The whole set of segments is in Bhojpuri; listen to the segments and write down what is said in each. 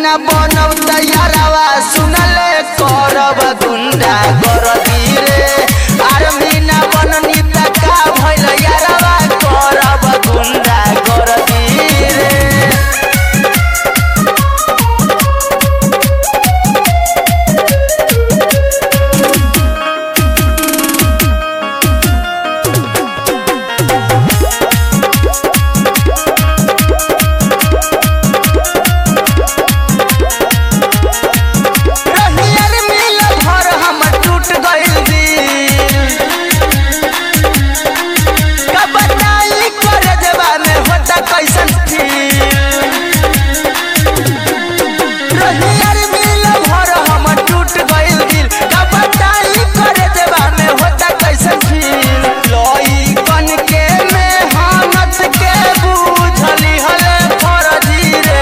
न बनौ तैयारवा सुनले करब गुंडा गरदी रे आर्मी न बननी त का भइल यारवा करब गुंडा गरदी रे रहियर मिल भर हमर टूट गइल दिल का बताई करे देवा में होता कैसन फील रहियर मिल भर हमर टूट गइल दिल का बताई करे देवा में होता कैसन फील लई कन के मेहनत के बुझली हले फरजी रे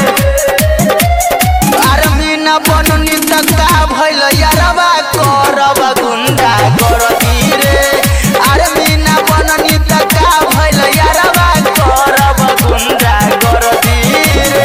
आर्मी न बननी त का भइल यारवा करब गुंडा गरदी रे आर्मी न बननी त का भइल यारवा करब गुंडा गरदी रे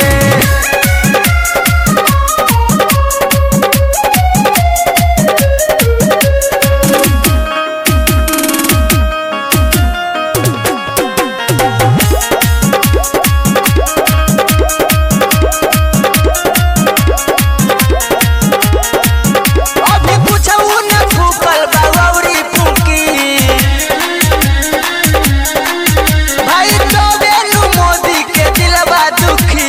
अभी कुछौ न फूकल बावरी फूकी भाई तो बेनु मोदी के दिलवा दुखी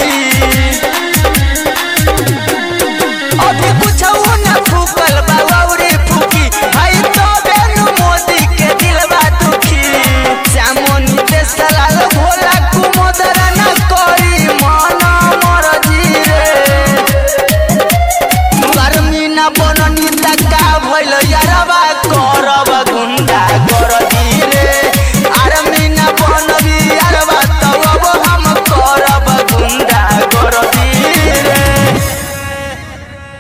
अभी कुछौ न फूकल बावरी फूकी भाई तो बेनु मोदी के दिलवा दुखी श्यामोनी देश लाल भोला कुमोदर न करी मन मरजी रे गर्मी न बननी त का भइल यारवा कर